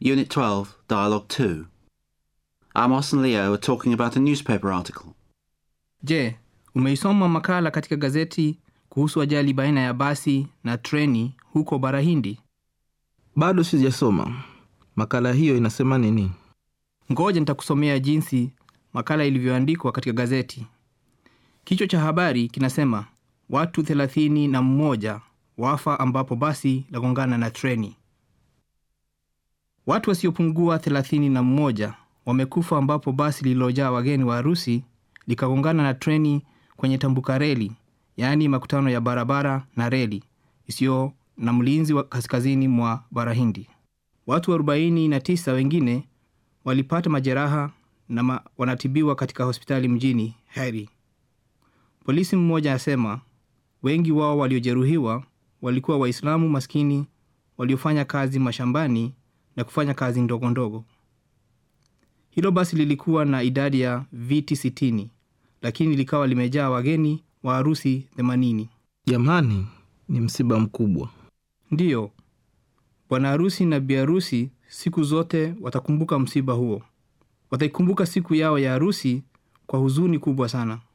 Unit 12, Dialogue 2. Amos and Leo are talking about a newspaper article. Je, umeisoma makala katika gazeti kuhusu ajali baina ya basi na treni huko bara Hindi? Bado sijasoma. Makala hiyo inasema nini? Ngoja nitakusomea jinsi makala ilivyoandikwa katika gazeti. Kichwa cha habari kinasema watu thelathini na mmoja wafa ambapo basi lagongana na treni. Watu wasiopungua thelathini na mmoja wamekufa ambapo basi lililojaa wageni wa harusi likagongana na treni kwenye tambuka reli, yaani makutano ya barabara na reli isiyo na mlinzi wa kaskazini mwa bara Hindi. Watu 49 wengine walipata majeraha na ma wanatibiwa katika hospitali mjini Heri. Polisi mmoja asema wengi wao waliojeruhiwa walikuwa Waislamu maskini waliofanya kazi mashambani na kufanya kazi ndogo ndogo. Hilo basi lilikuwa na idadi ya viti sitini, lakini likawa limejaa wageni wa harusi themanini. Jamani, ni msiba mkubwa. Ndiyo, bwana harusi na bi harusi siku zote watakumbuka msiba huo. Wataikumbuka siku yao ya harusi kwa huzuni kubwa sana.